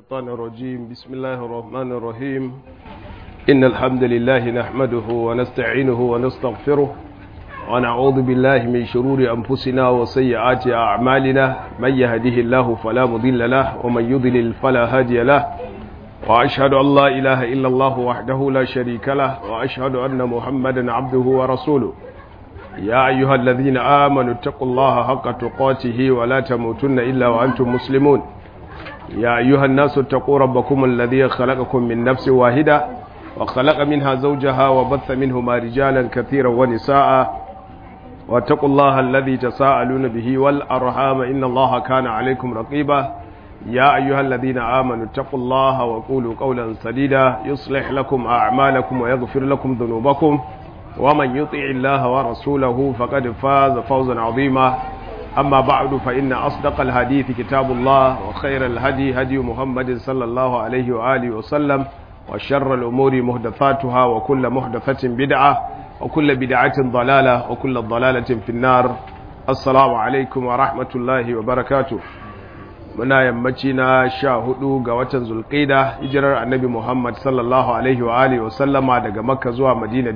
الشيطان الرجيم بسم الله الرحمن الرحيم إن الحمد لله نحمده ونستعينه ونستغفره ونعوذ بالله من شرور أنفسنا وسيئات أعمالنا من يهده الله فلا مضل له ومن يضلل فلا هادي له وأشهد أن لا إله إلا الله وحده لا شريك له وأشهد أن محمدا عبده ورسوله يا أيها الذين آمنوا اتقوا الله حق تقاته ولا تموتن إلا وأنتم مسلمون يا أيها الناس اتقوا ربكم الذي خلقكم من نفس واحدة وخلق منها زوجها وبث منهما رجالا كثيرا ونساء واتقوا الله الذي تساءلون به والأرحام إن الله كان عليكم رقيبا يا أيها الذين آمنوا اتقوا الله وقولوا قولا سديدا يصلح لكم أعمالكم ويغفر لكم ذنوبكم ومن يطع الله ورسوله فقد فاز فوزا عظيما أما بعد فإن أصدق الحديث كتاب الله وخير الهدي هدي محمد صلى الله عليه وآله وسلم وشر الأمور محدثاتها وكل محدثة بدعة وكل بدعة ضلالة وكل ضلالة في النار السلام عليكم ورحمة الله وبركاته muna yammaci na sha hudu ga watan zulqida hijirar annabi muhammad sallallahu alaihi wa alihi wa sallama daga makka zuwa madina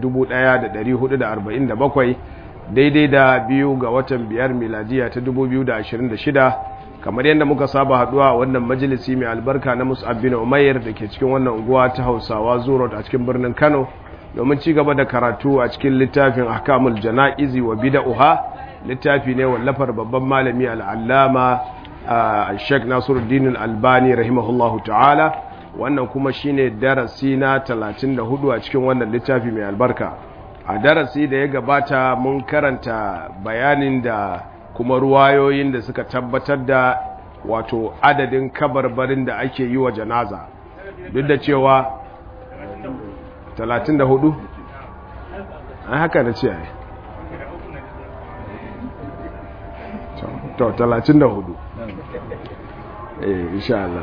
1447 daidai da biyu ga watan biyar miladiya ta 2026 kamar yadda muka saba haduwa a wannan majalisi mai albarka na mus'ab bin umair da ke cikin wannan unguwa ta hausawa zurot a cikin birnin kano domin ci gaba da karatu a cikin littafin ahkamul jana'izi wa bida'uha littafi ne wallafar babban malami al'allama Sheikh Nasiruddin Albani rahimahullahu ta'ala wannan kuma shine darasi na 34 a cikin wannan littafi mai albarka a darasi da ya gabata mun karanta bayanin da kuma ruwayoyin da suka tabbatar da wato adadin kabarbarin da ake yi wa janaza duk da cewa 34 an haka da ce ai to 34 eh insha Allah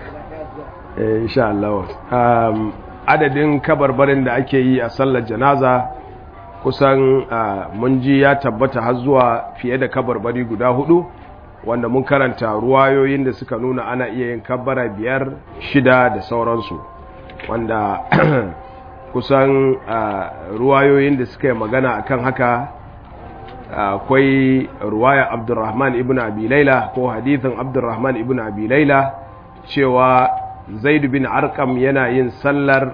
eh insha Allah um, adadin kabarbarin da ake yi a sallar janaza kusan uh, mun ji ya tabbata har zuwa fiye da kabarbari guda hudu wanda mun karanta ruwayoyin da suka nuna ana iya yin kabbara biyar shida da sauransu wanda kusan uh, ruwayoyin da suka yi magana akan haka akwai ruwaya abdurrahman ibn abi laila ko hadithin abdurrahman ibn abi laila cewa zaid bin arkam yana yin sallar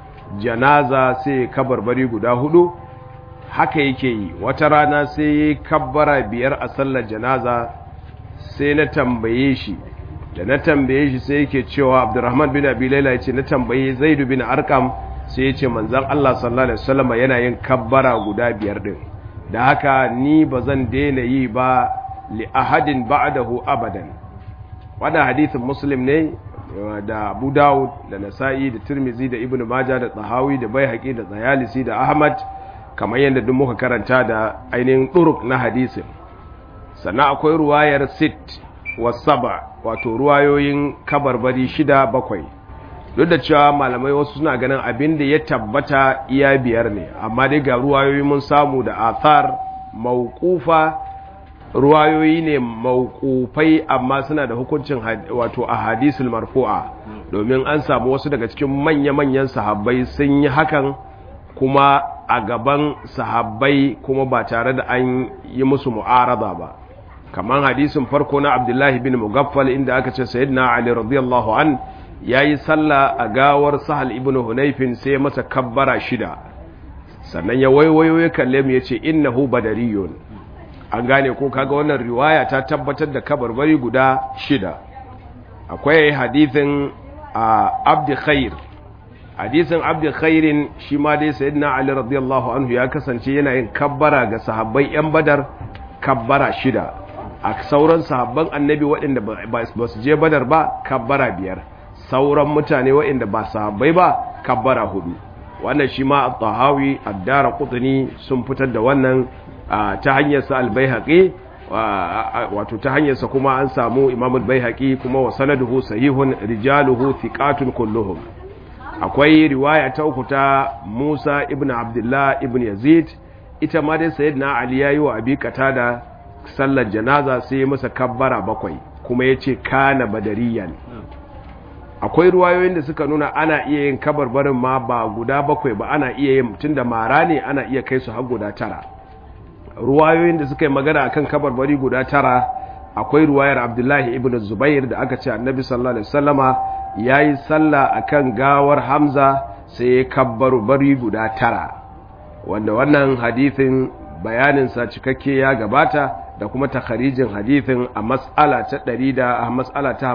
janaza sai kabarbari guda hudu haka yake yi wata rana sai yi kabbara biyar a sallar janaza sai na tambaye shi da na tambaye shi sai yake cewa abdurrahman bin abi laila ya ce na tambaye zaid bin arkam sai ya ce manzan allah sallallahu alaihi wasallam yana yin kabbara guda biyar din da haka ni ba zan daina yi ba li ahadin ba'dahu abadan wannan hadisin muslim ne da abu dawud da nasa'i da tirmizi da ibnu majah da tsahawi da baihaqi da tsayalisi da ahmad kamar yadda duk muka karanta da ainihin turuk na hadisin sannan akwai ruwayar sit wa saba wato ruwayoyin kabarbari shida bakwai duk da cewa malamai wasu suna ganin abin da ya tabbata iya biyar ne amma dai ga ruwayoyi mun samu da athar mauqufa ruwayoyi ne mauqufai amma suna da hukuncin wato a hadisul marfu'a domin an samu wasu daga cikin manya-manyan sahabbai sun yi hakan kuma a gaban sahabbai kuma ba tare da an yi musu mu'arada ba kamar hadisin farko na abdullahi bin mugaffal inda aka ce sayyidina ali radiyallahu an ya yi sallah a gawar sahal ibn hunaifin sai masa kabbara shida sannan ya waiwayo ya kalle mu ya ce innahu badariyun an gane ko kaga wannan riwaya ta tabbatar da kabarbari guda shida akwai hadithin abdi khair hadithin abdi khairin shi ma dai sayyidina ali radiyallahu anhu ya kasance yana yin kabbara ga sahabbai yan badar kabbara shida a sauran sahabban annabi waɗanda ba su je badar ba kabbara biyar sauran mutane waɗanda ba sahabbai ba kabbara hudu wannan shi ma al-tahawi ad-dara qutni sun fitar da wannan ta hanyar sa al-baihaqi wato ta hanyar sa kuma an samu imam al-baihaqi kuma wa sanaduhu sahihun rijaluhu thiqatun kulluhum akwai riwaya ta uku ta Musa ibn Abdullah ibn Yazid ita ma dai sayyidina Ali yayi wa Abi Qatada sallar janaza sai ya masa kabbara bakwai kuma yace kana badariyan akwai ruwayoyin da suka nuna ana iya yin kabarbarin ma ba guda bakwai ba ana iya yin mutum da mara ne ana iya kai su har guda tara ruwayoyin da suka yi magana akan kabarbari guda tara akwai ruwayar abdullahi ibn zubair da aka ce annabi sallallahu alaihi wasallama yayi sallah akan gawar hamza sai ya kabbaru bari guda tara wanda wannan hadithin bayaninsa cikakke ya gabata da kuma takharijin hadithin a mas'ala ta 100 da a mas'ala ta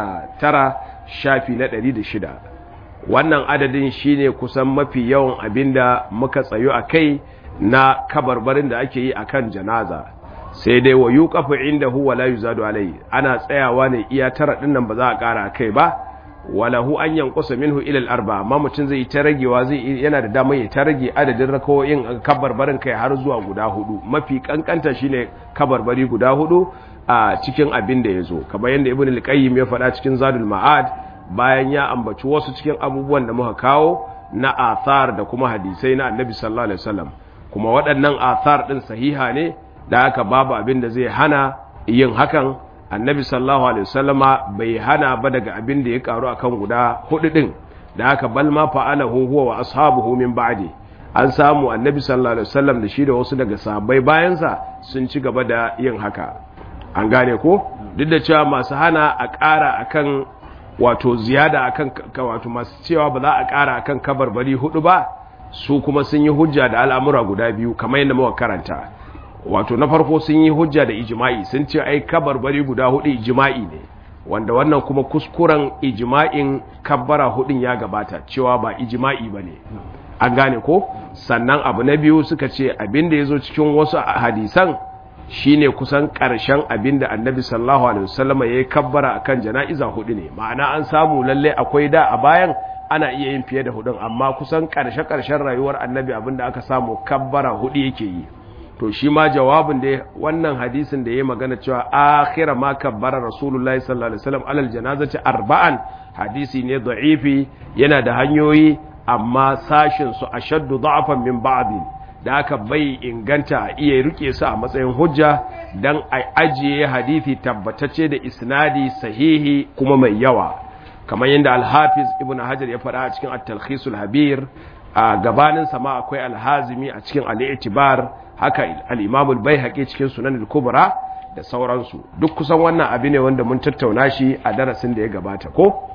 59 shafi na 106 wannan adadin shine kusan mafi yawan abinda muka tsayo a kai na kabarbarin da ake yi akan janaza sai dai wa yuqafu indahu wa la yuzadu alai ana tsayawa ne iya tara din nan ba za a kara kai ba walahu an yanqusa minhu ila al-arba amma mutun zai ta ragewa zai yana da damar ya ta rage adadin rakawoyin kabarbarin kai har zuwa guda hudu mafi kankanta shine kabarbari guda hudu a cikin abin da yazo kamar yanda ibn al-qayyim ya faɗa cikin zadul ma'ad bayan ya ambaci wasu cikin abubuwan da muka kawo na athar da kuma hadisai na annabi sallallahu alaihi wasallam kuma waɗannan athar din sahiha ne da haka babu abin da zai hana yin hakan annabi sallallahu alaihi wasallama bai hana ba daga abin da ya karu akan guda hudu din da haka bal ma fa'alahu huwa wa ashabuhu min ba'di an samu annabi sallallahu alaihi wasallam da shi da wasu daga sahabbai bayansa sun ci gaba da yin haka an gane ko duk da cewa masu hana a ƙara akan wato ziyada akan wato masu cewa ba za a ƙara akan kabarbari hudu ba su kuma sun yi hujja da al'amura guda biyu kamar yadda muka karanta wato na farko sun yi hujja da ijma'i sun ce ai kabarbari guda hudu ijma'i ne wanda wannan kuma kuskuren ijma'in kabbara hudun ya gabata cewa ba ijma'i ba ne an gane ko sannan abu na biyu suka ce abin da ya zo cikin wasu hadisan shine kusan ƙarshen abin da annabi sallallahu alaihi wasallam ya yi kabbara akan jana'iza hudu ne ma'ana an samu lalle akwai da a bayan ana iya yin fiye da hudun amma kusan ƙarshe-ƙarshen rayuwar annabi abin da aka samu kabbara hudu yake yi to shi ma jawabin da wannan hadisin da ya magana cewa akhira ma kabbara rasulullahi sallallahu alaihi wasallam alal janazati arba'an hadisi ne da'ifi yana da hanyoyi amma sashin su ashaddu da'afan min ba'din da aka bai inganta a iya rike su a matsayin hujja dan a ajiye hadisi tabbatacce da isnadi sahihi kuma mai yawa kamar yadda al-hafiz ibn hajar ya faɗa a cikin at-talkhisul habir a gabanin sama akwai al-hazimi a cikin al-i'tibar haka al'imamul bai haƙe cikin sunan kubra da sauransu duk kusan wannan abu ne wanda mun tattauna shi a darasin da ya gabata ko?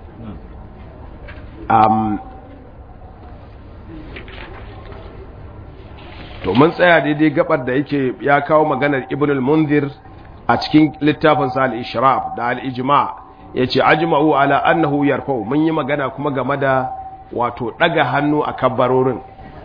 to mun tsaya daidai gabar da yake ya kawo maganar ibn al-munzir a cikin littafinsa al-ishraf da al-ijma ya ce ajma'u ala annahu yarfau mun yi magana kuma game da wato ɗaga hannu a kabbarorin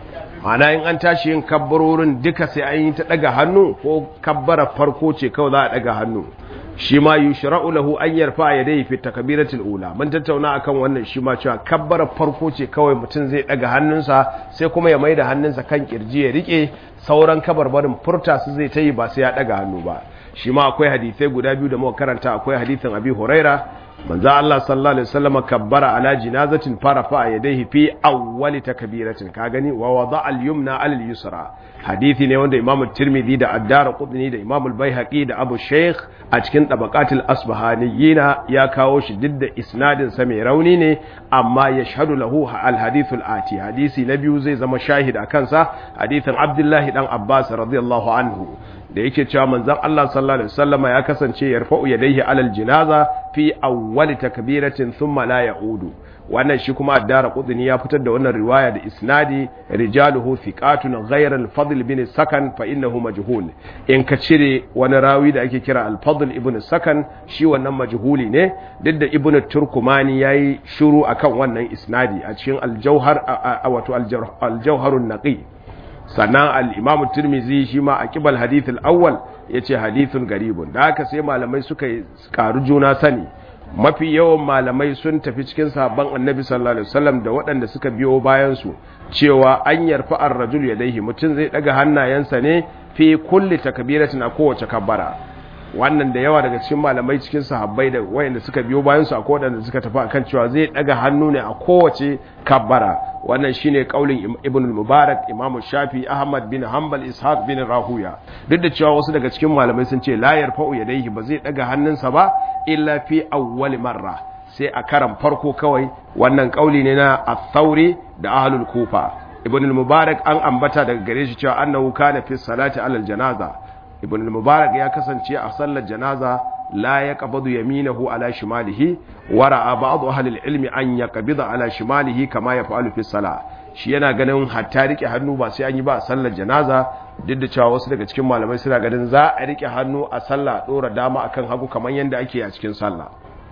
mana in an tashi yin kabbarorin duka sai an yi ta daga hannu ko kabbara farko ce kawai za a daga hannu shi ma yushra'u lahu an yarfa yadayhi fi takbiratul ula mun tattauna akan wannan shi ma cewa kabbara farko ce kawai mutum zai daga hannunsa sai kuma ya maida hannunsa kan kirji ya rike sauran kabarbarin furta su zai ta yi ba sai ya daga hannu ba shi ma akwai hadisai guda biyu da muka karanta akwai hadisin abi huraira manzo Allah sallallahu alaihi wasallam kabbara ala jinazatin farafa yadayhi fi awwali takbiratin ka gani wa wada al-yumna ala al-yusra hadisi ne wanda Imam Tirmidhi da Ad-Darqutni da Imam Al-Baihaqi da Abu Sheikh a cikin tabaqatul asbahaniyina ya kawo shi duk da isnadin sa mai rauni ne amma yashhadu lahu al-hadith al-ati hadisi na biyu zai zama shahid a kansa hadisin Abdullah dan Abbas radiyallahu anhu da yake cewa manzon Allah sallallahu alaihi wasallama ya kasance yarfa'u yadayhi alal jinaza fi awwali takbiratin thumma la ya'udu wannan shi kuma addara qudni ya fitar da wannan riwaya da isnadi rijaluhu thiqatun ghayra al-fadl bin sakan fa innahu majhul in ka cire wani rawi da ake kira al-fadl ibn sakan shi wannan majhuli ne duk da ibn turkumani yayi shiru akan wannan isnadi a cikin al-jawhar wato al-jawharun naqi sannan al'imamu turmizi shi ma a kibal hadithul awwal ya ce hadithun garibun da haka sai malamai suka karu juna sani mafi yawan malamai sun tafi cikin sabon annabi sallallahu alaihi wasallam da waɗanda suka biyo bayansu cewa an yarfa ar rajul yadayhi mutum zai daga hannayensa ne fi kulli takbiratin a kowace kabbara wannan da yawa daga cikin malamai cikin sahabbai da wayanda suka biyo bayan su akwai wadanda suka tafi akan cewa zai daga hannu ne a kowace kabbara wannan shine kaulin ibn al-mubarak imam shafi ahmad bin hanbal ishaq bin rahuya duk da cewa wasu daga cikin malamai sun ce la yarfa'u yadayhi ba zai daga hannunsa ba illa fi awwal marra sai a karan farko kawai wannan kauli ne na al-thawri da ahlul kufa ibn al-mubarak an ambata daga gare shi cewa annahu kana fi salati alal janaza ibn al-mubarak ya kasance a sallar janaza la yaqbadu yaminahu ala shimalihi wa ra'a ba'd ahli al-ilmi an yaqbida ala shimalihi kama yaf'alu fi salah shi yana ganin hatta rike hannu ba sai an yi ba a sallar janaza duk da cewa wasu daga cikin malamai suna ganin za a rike hannu a sallah dora dama akan hagu kamar yadda ake a cikin sallah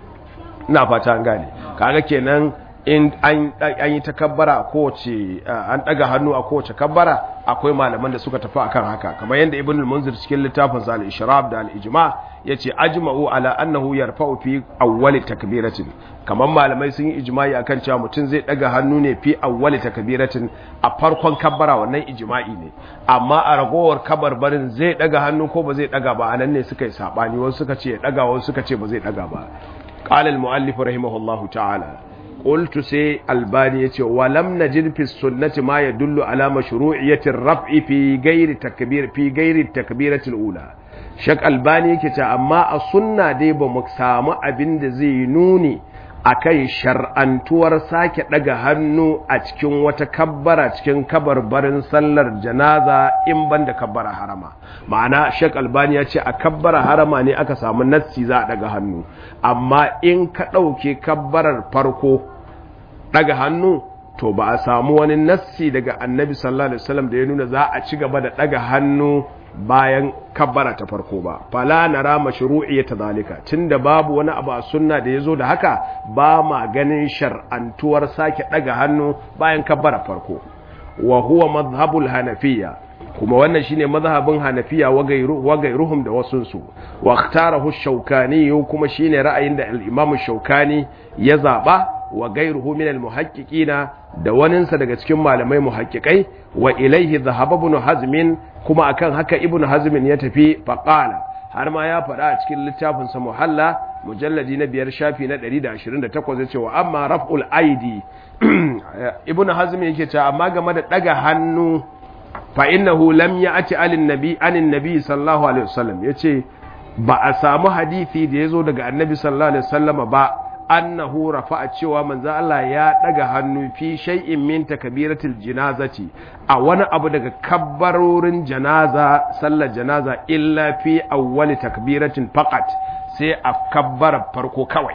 ina fata an gane kaga kenan in an yi takabbara a kowace an daga hannu a kowace kabbara akwai malaman da suka tafi akan haka kamar yadda ibn al-munzir cikin littafin sa al-ishrab da al-ijma yace ajma'u ala annahu yarfa'u fi awwali takbiratin kamar malamai sun yi ijma'i akan cewa mutum zai daga hannu ne fi awwali takbiratin a farkon kabbara wannan ijma'i ne amma a ragowar kabarbarin zai daga hannu ko ba zai daga ba anan ne suka yi sabani wasu suka ce daga wasu suka ce ba zai daga ba qala al-muallif rahimahullahu ta'ala قلت سي الباني يتي ولم نجد في السنة ما يدل على مشروعية الرفع في غير تكبير في غير التكبيرة الأولى شك الباني يكي أما السنة دي بمكسامة أبن زي نوني akan shar'antuwar sake daga hannu a cikin wata kabbara cikin kabarbarin sallar janaza in banda kabbara harama ma'ana shek albani ya ce a kabbara harama ne aka samu nassi za a daga hannu amma in ka ɗauke kabbarar farko daga hannu to ba a samu wani nassi daga annabi sallallahu alaihi wasallam da ya nuna za a ci gaba da daga hannu bayan kabbara ta farko ba fala nara mashru'iyyata zalika tunda babu wani abu a sunna da yazo da haka ba ma ganin shar'antuwar sake daga hannu bayan kabbara farko wa huwa madhhabul hanafiyya kuma wannan shine mazhabin hanafiya wa gairu wa gairuhum da wasun su wa ikhtarahu shaukani kuma shine ra'ayin da al-imam shaukani ya zaba wa gairuhu min al-muhaqqiqina da waninsa daga cikin malamai muhaqqiqai wa ilaihi dhahaba ibn hazm kuma akan haka ibn hazm ya tafi faqala har ma ya faɗa a cikin littafin sa muhalla mujalladi na biyar shafi na 128 yace wa amma raf'ul aidi ibn hazm yake cewa amma game da daga hannu fa innahu lam ya'ti alin nabi anin nabi sallallahu alaihi wasallam yace ba a samu hadisi da yazo daga annabi sallallahu alaihi wasallama ba annahu rafa'a cewa manzo Allah ya daga hannu fi shay'in min takbiratil janazati a wani abu daga kabbarorin janaza sallar janaza illa fi awwali takbiratin faqat sai a kabbara farko kawai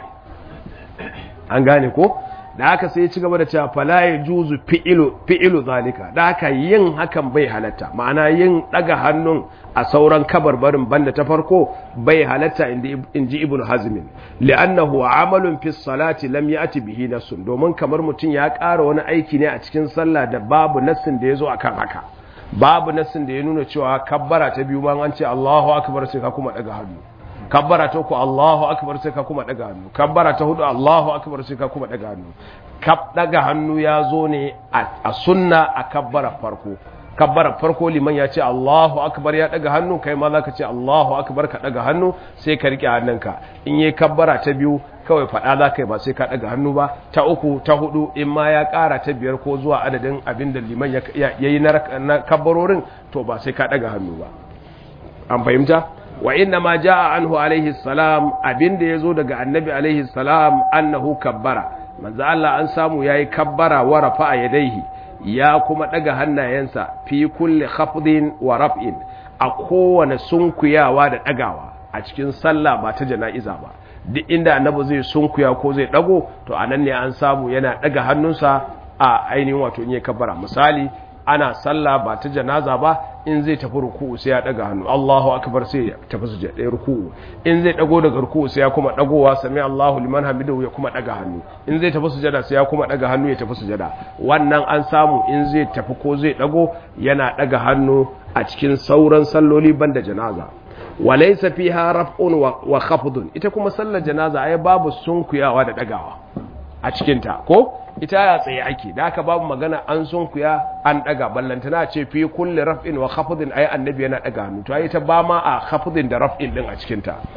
an gane ko da haka sai ya ci gaba da cewa fala ya juzu fi'ilu fi'ilu zalika da haka yin hakan bai halatta ma'ana yin daga hannun a sauran kabarbarin banda ta farko bai halatta in ji ibn hazmin li'annahu amalun fi salati lam ya'ti bihi nassun domin kamar mutum ya ƙara wani aiki ne a cikin sallah da babu nassin da ya zo akan haka babu nassin da ya nuna cewa kabbara ta biyu ma an ce Allahu akbar sai ka kuma daga hannu kabbara ta uku Allahu akbar sai ka kuma daga hannu kabbara ta hudu Allahu akbar sai ka kuma daga hannu kab daga hannu ya zo ne a sunna a kabbara farko kabbara farko liman ya ce Allahu akbar ya daga hannu kai ma zaka ce Allahu akbar ka daga hannu sai ka rike hannunka in yayi kabbara ta biyu kawai fada za ka yi ba sai ka daga hannu ba ta uku ta hudu in ma ya kara ta biyar ko zuwa adadin abin da liman ya yi na kabbarorin to ba sai ka daga hannu ba an fahimta wa inna ma jaa anhu alaihi salam abinda yazo daga annabi alaihi salam annahu kabbara manzo Allah an samu yayi kabbara wa rafa'a yadayhi ya kuma daga hannayensa fi kulli khafdin wa raf'in a kowane sunkuyawa da dagawa a cikin sallah ba ta jana'iza ba duk inda annabi zai sunkuya ko zai dago to anan ne an samu yana daga hannunsa a ainihin wato in yi kabbara misali ana sallah ba ta janaza ba in zai tafi ruku'u sai ya daga hannu Allahu akbar sai ya tafi sujada ruku'u in zai dago daga ruku'u sai ya kuma dagowa sami Allahu liman hamidahu ya kuma daga hannu in zai tafi sujada sai ya kuma daga hannu ya tafi sujada wannan an samu in zai tafi ko zai dago yana daga hannu a cikin sauran salloli banda janaza walaysa fiha raf'un wa khafdun ita kuma sallar janaza ai babu sunkuyawa da dagawa a cikin ta ko ita ya tsaye ake da aka babu magana an sunkuya an daga ballantana ce fi kulli raf'in wa khafdin ay annabi yana daga hannu to ita ba ma a khafdin da raf'in din a cikin ta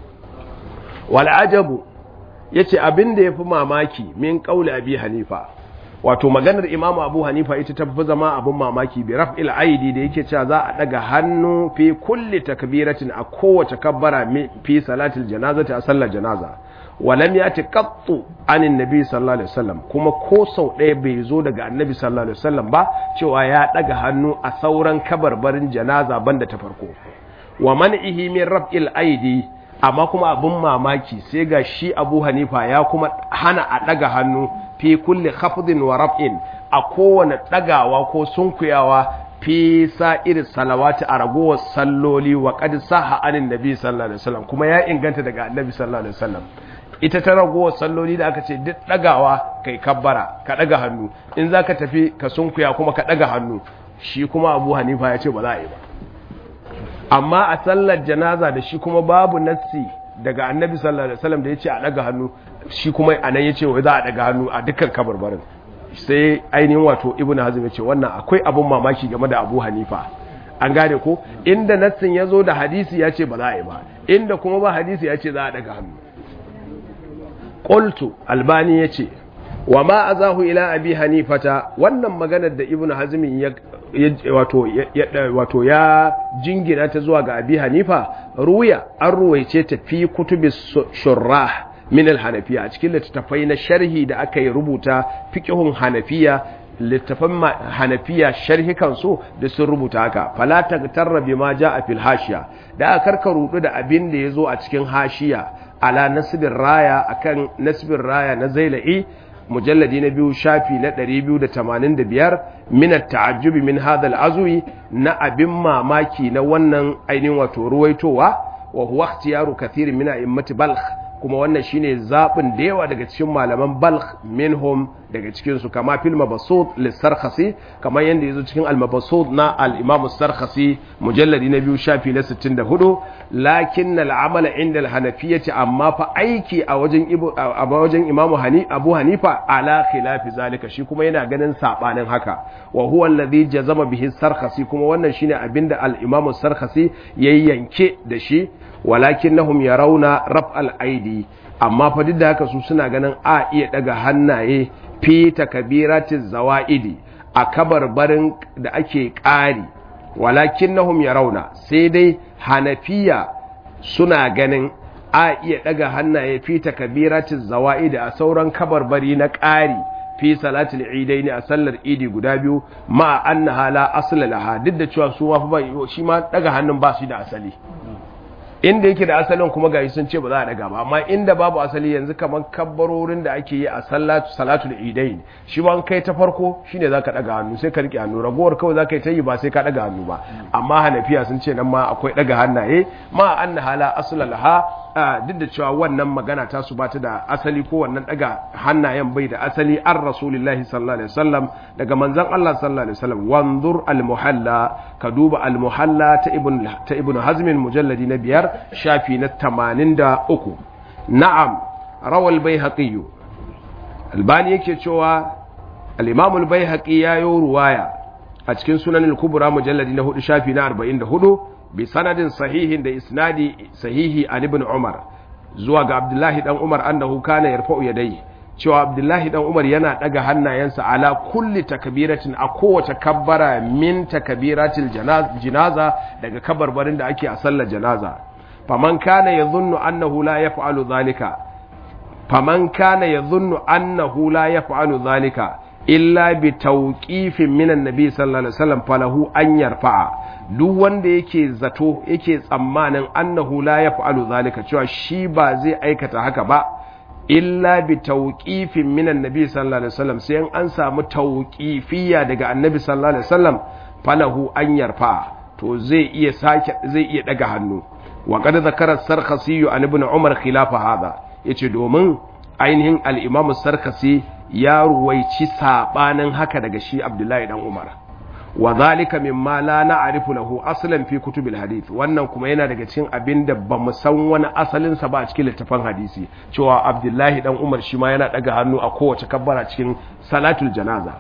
wal ajabu yace abin da yafi mamaki min qauli abi hanifa wato maganar imam abu hanifa ita ta fi zama abin mamaki bi raf'il aidi da yake cewa za a daga hannu fi kulli takbiratin a kowace kabbara fi salatil janazati a sallar janaza walam yati qattu anin nabi sallallahu alaihi wasallam kuma ko sau ɗaya bai zo daga annabi sallallahu alaihi wasallam ba cewa ya daga hannu a sauran kabarbarin janaza banda ta farko wa man'ihi min raf'il aidi amma kuma abin mamaki sai ga shi Abu Hanifa ya kuma hana a daga hannu fi kulli khafdin wa raf'in a kowane dagawa ko sunkuyawa fi sa'ir salawati a ragowar salloli wa qad saha anin nabi sallallahu alaihi wasallam kuma ya inganta daga annabi sallallahu alaihi wasallam ita ta ragowar salloli da aka ce duk dagawa kai kabbara ka daga hannu in zaka tafi ka sunkuya kuma ka daga hannu shi kuma Abu Hanifa ya ce ba za a yi ba amma a sallar janaza da shi kuma babu nassi daga annabi sallallahu alaihi wasallam da ya ce a daga hannu shi kuma anan ya ce wai za a daga hannu a dukkan kabarbarin sai ainihin wato ibn hazm ya ce wannan akwai abun mamaki game da abu hanifa an gane ko inda nassin ya zo da hadisi ya ce ba za a yi ba inda kuma ba hadisi ya ce za a daga hannu qultu albani ya ce wa ma azahu ila abi hanifata wannan maganar da ibn hazm ya wato wato ya jingina ta zuwa ga abi hanifa ruya an ruwaice ta fi kutubi shurrah min al-hanafiya a cikin littattafai na sharhi da aka yi rubuta fiqhun hanafiya littafan hanafiya sharhi kansu da sun rubuta haka fala tagtarra bima jaa fil hashiya da aka karka rudu da abin da yazo a cikin hashiya ala nasbir raya akan nasbir raya na zailai mujalladi na biyu shafi na 285 min at-ta'ajjub min hadha al-azwi na abin mamaki na wannan ainihin wato ruwaitowa wa huwa ikhtiyaru kathirin min a'immati balkh kuma wannan shine zabin da yawa daga cikin malaman balkh minhum daga cikin su kama fil mabsut lis-sarkhasi kamar yanda yazo cikin al-mabsut na al-imam as-sarkhasi mujalladi na biyu shafi na 64 lakin al-amal inda al-hanafiyyati amma fa aiki a wajen a wajen imamu hani abu hanifa ala khilafi zalika shi kuma yana ganin sabanin haka wa huwa alladhi jazama bihi as-sarkhasi kuma wannan shine abinda al-imam as-sarkhasi yayi yanke da shi walakinnahum yarawna raf'al aidi amma fa duk da haka su suna ganin a iya daga hannaye fi takbiratiz zawaidi a kabarbarin da ake ƙari walakinnahum yarawna sai dai hanafiya suna ganin a iya daga hannaye fi takbiratiz zawaidi a sauran kabarbari na ƙari fi salatul idaini a sallar idi guda biyu ma annaha la asla laha duk da cewa su ma fa shi ma daga hannun ba su da asali inda yake da asalin kuma gashi sun ce ba za a daga ba amma inda babu asali yanzu kamar kabbarorin da ake yi a salatu salatul idain shi ban kai ta farko shine zaka daga hannu sai ka rike hannu ragowar kawai zaka yi ta yi ba sai ka daga hannu ba amma hanafiya sun ce nan ma akwai daga hannaye ma anna hala asla laha duk da cewa wannan magana ta su bata da asali ko wannan daga hannayen bai da asali an rasulillahi sallallahu alaihi wasallam daga manzon Allah sallallahu alaihi wasallam wanzur al muhalla ka duba al muhalla ta ibn ta ibn hazm mujalladi na biyar shafi na 83 na'am rawal baihaqi albani yake cewa al imam al baihaqi ya yi ruwaya a cikin sunan al kubra mujalladi na 4 shafi na 44 bi sanadin sahihin da isnadi sahihi an ibn umar zuwa ga abdullahi dan umar annahu kana yarfa'u yadayhi cewa abdullahi dan umar yana daga hannayensa ala kulli takbiratin a kowace kabbara min takbiratil janaza daga kabarbarin da ake a sallar janaza faman kana yadhunnu annahu la yaf'alu dhalika faman kana yadhunnu annahu la yaf'alu dhalika illa bi tawqifin minan nabi sallallahu alaihi wasallam falahu an yarfa'a duk wanda yake zato yake tsammanin annahu la yaf'alu zalika cewa shi ba zai aikata haka ba illa bi tawqifin minan nabi sallallahu alaihi wasallam sai an samu tawqifiyya daga annabi sallallahu alaihi wasallam falahu an yarfa to zai iya sake zai iya daga hannu wa qad zakara sarkhasi an ibn umar khilafa hada yace domin ainihin al-imam sarkhasi ya ruwaici sabanin haka daga shi abdullahi dan umar wa zalika mimma la na'rifu lahu aslan fi kutubil hadith wannan kuma yana daga cikin abinda ba mu san wani asalin sa ba a cikin littafin hadisi cewa Abdullahi dan Umar shi ma yana daga hannu a kowace kabbara cikin salatul janaza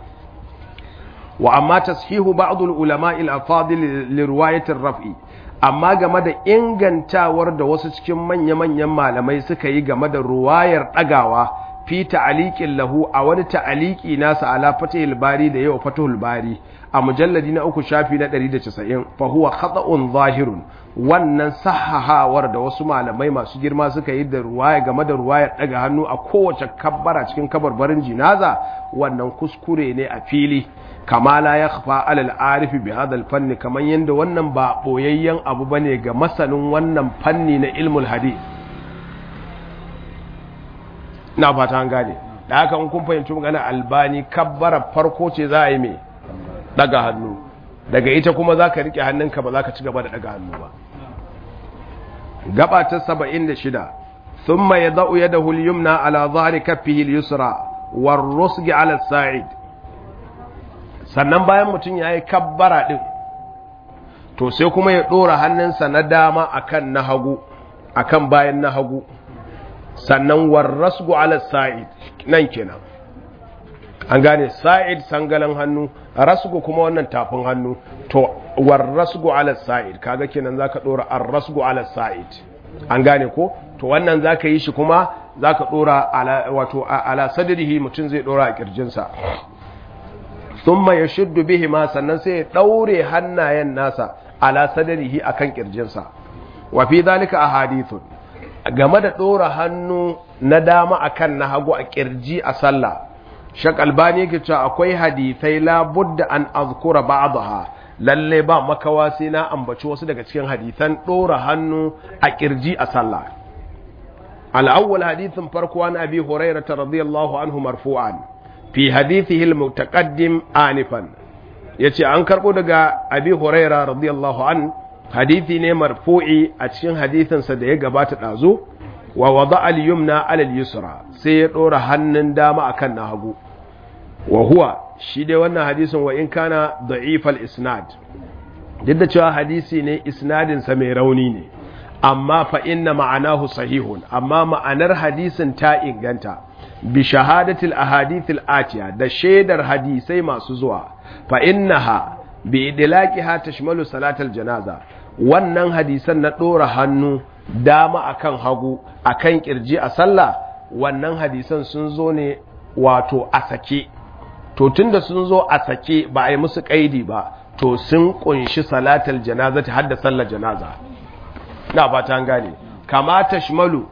wa amma tashihu ba'd al ulama al afadil li riwayat ar raf'i amma game da ingantawar da wasu cikin manya-manyan malamai suka yi game da ruwayar dagawa fi ta'aliqin lahu a wani ta'aliki nasa ala fatihul bari da yau fatihul bari a mujalladi na uku shafi na 190 fa huwa khata'un zahirun wannan sahahawar da wasu malamai masu girma suka yi da ruwaya game da ruwayar daga hannu a kowace kabbara cikin kabarbarin jinaza wannan kuskure ne a fili kama la yakhfa alal arifi bi hadal fanni kaman yanda wannan ba boyayyen abu bane ga masanin wannan fanni na ilmul hadith na fata an gane da haka in kun fahimci magana albani kabbara farko ce za a yi mai daga hannu daga ita kuma za ka riƙe hannunka ba za ka ci gaba da daga hannu ba gaba ta saba'in da shida sun mai za'u ya da hulyumna ala zahari kafihi yusra war rusgi ala sa'id sannan bayan mutum ya yi kabbara ɗin to sai kuma ya ɗora hannunsa na dama akan na hagu akan bayan na hagu sannan warrasgu ala sa'id nan kenan an gane sa'id sangalan hannu rasgu kuma wannan tafin hannu to warrasgu ala sa'id kaga kenan zaka dora arrasgu ala sa'id an gane ko to wannan zaka yi shi kuma zaka dora ala wato ala sadrihi mutun zai dora a kirjinsa thumma yashuddu bihi ma sannan sai ya daure hannayen nasa ala sadrihi akan kirjinsa wa fi dhalika ahadithun game da ɗora hannu na dama akan na hagu a ƙirji a sallah shak albani yake cewa akwai hadithai labudda an azkura ba'daha lalle ba makawa sai na ambaci wasu daga cikin hadithan ɗora hannu a ƙirji a sallah al-awwal hadithin farko an abi hurairah radiyallahu anhu marfu'an fi hadithihi al-mutaqaddim anifan yace an karbo daga abi hurairah radiyallahu anhu hadithi ne marfu'i a cikin hadithinsa da ya gabata ɗazu wa wada al-yumna alal yusra sai ya ɗora hannun dama akan na hagu wa huwa shi dai wannan hadisin wa in kana da'ifal isnad duk da cewa hadisi ne isnadinsa mai rauni ne amma fa inna ma'anahu sahihun amma ma'anar hadisin ta inganta bi shahadatil ahadithil atiya da shaidar hadisai masu zuwa fa innaha bi idlaqiha tashmalu salatal janaza wannan hadisan na ɗora hannu dama akan hagu akan kirji a sallah wannan hadisan sun zo ne wato a sake to tunda sun zo a sake ba a yi musu kaidi ba to sun kunshi salatal janaza ta hadda sallar janaza na fata an gane kama tashmalu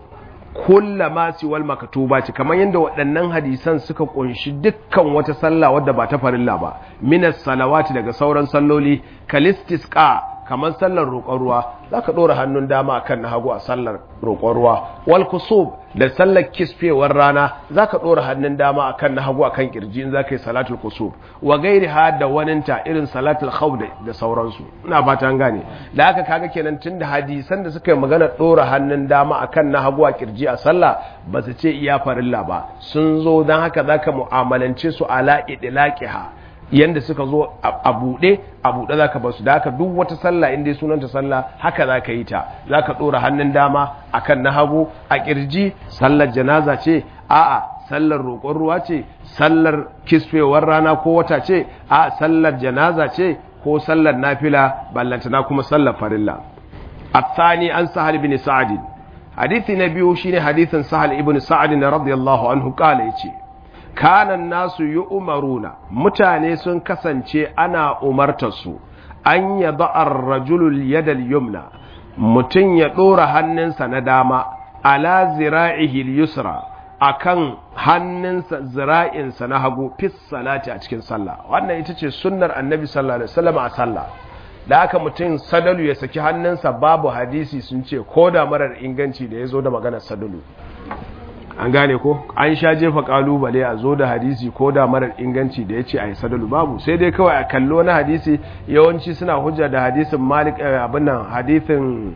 kulla ma siwal makatuba ce kamar yadda waɗannan hadisan suka kunshi dukkan wata sallah wadda ba ta farilla ba minas salawati daga sauran salloli kalistisqa kamar sallar roƙon ruwa za ka ɗora hannun dama a kan na hagu a sallar roƙon ruwa wal kusub da sallar kisfewar rana za ka ɗora hannun dama a kan na hagu a kan ƙirji in za ka yi salatul kusub wa gairi ha da waninta irin salatul khawf da sauransu ina fata an gane da haka kaga kenan tun da hadisan da suka yi magana ɗora hannun dama a kan na hagu a ƙirji a sallah ba su ce iya farilla ba sun zo don haka za ka mu'amalance su ala idlaqiha yanda suka zo a buɗe a buɗe za ka basu da haka duk wata sallah inda sunanta sallah haka za ka yi ta za ka ɗora hannun dama a kan na hagu a ƙirji sallar janaza ce a'a sallar roƙon ruwa ce sallar kisfewar rana ko wata ce a sallar janaza ce ko sallar nafila ballantana kuma sallar farilla الثاني عن سهل بن سعد حديث نبيه شين حديث سهل ابن سعد رضي الله عنه قال يتي kanan nasu yi umaruna mutane sun kasance ana umartarsu an ya ba'ar rajulul yadal yumna mutum ya ɗora hannunsa na dama ala zira'ihil yusra akan hannunsa zira'insa na hagu fis salati a cikin sallah wannan ita ce sunnar annabi sallallahu alaihi wasallam a sallah da aka mutum sadalu ya saki hannunsa babu hadisi sun ce ko da marar inganci da ya zo da maganar sadalu an gane ko an sha jefa kalubale a zo da hadisi ko da marar inganci da ya ce a yi sadalu babu sai dai kawai a kallo na hadisi yawanci suna hujja da hadisin malik abin nan hadisin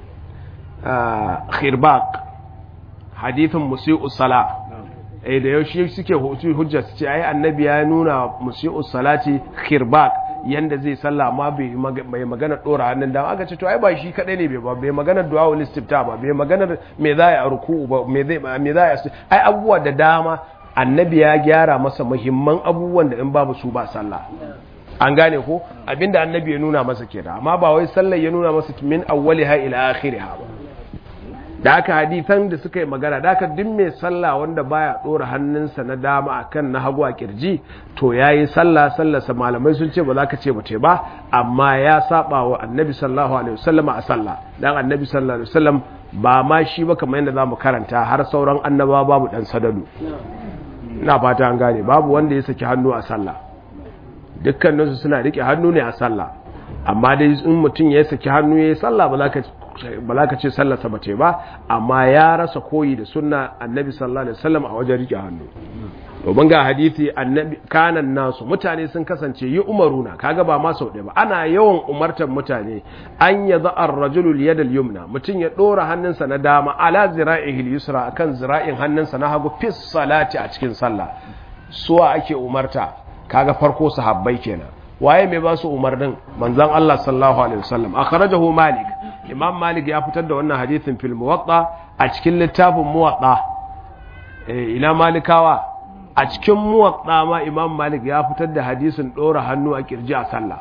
khirbak hadisin musi'u sala eh da yaushe suke hujja su ce ai annabi ya nuna musi'u salati khirbak yanda zai sallah amma bai magana dora hannun dama aka ce to ai ba shi kadai ne ba bai magana du'a ul istifta ba bai magana me za ya ruku ba me zai me za ya ai abubuwa da dama annabi ya gyara masa muhimman abubuwan da in babu su ba sallah an gane ko abinda annabi ya nuna masa kenan amma ba wai sallar ya nuna masa min awwaliha ila akhiriha ba da aka hadisan da suka yi magana da aka duk mai sallah wanda baya dora hannunsa na dama akan na hagu a kirji to yayi sallah sallarsa malamai sun ce ba za ka ce ba ba amma ya saba wa annabi sallallahu alaihi wasallam a sallah dan annabi sallallahu alaihi wasallam ba ma shi ba kamar yadda zamu karanta har sauran annaba babu dan sadadu ina fata an gane babu wanda ya saki hannu a sallah dukkaninsu suna rike hannu ne a sallah amma dai in mutum ya saki hannu ya yi sallah ba za ka ce sallarsa ba ce ba amma ya rasa koyi da sunna annabi sallallahu alaihi wasallam a wajen rike hannu domin ga hadisi annabi kanan nasu mutane sun kasance yi umaruna kaga ba ma sau ɗaya ba ana yawan umartar mutane an ya za'ar rajulul yadal yumna mutum ya ɗora hannunsa na dama ala zira'ihil yusra akan zira'in hannunsa na hagu fis salati a cikin sallah suwa ake umarta kaga farko sahabbai kenan waye mai ba su umarnin manzon Allah sallallahu alaihi wasallam akhrajahu malik imam malik ya fitar da wannan hadisin fil muwatta a cikin littafin muwatta eh ina malikawa a cikin muwatta ma imam malik ya fitar da hadisin dora hannu a kirji a sallah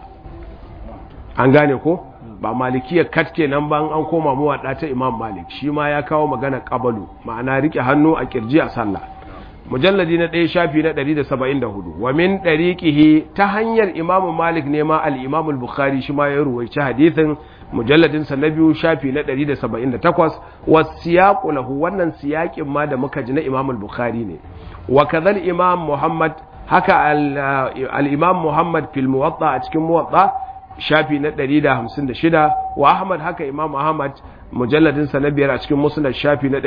an gane ko ba malikiyar kat kenan ba an koma muwatta ta imam malik shi ma ya kawo magana qabalu ma'ana rike hannu a kirji a sallah mujalladi na ɗaya shafi na 174 wa min ɗariƙihi ta hanyar imamu malik ne ma al'imamul bukhari shi ma ya ruwaici hadithin mujalladinsa na biyu shafi na 178 wa siyaƙu lahu wannan siyaƙin ma da muka ji na imamul bukhari ne wa kazal imam muhammad haka al'imam muhammad fil muwatta a cikin muwatta shafi na 156 wa ahmad haka imam ahmad mujalladinsa na biyar a cikin musnad shafi na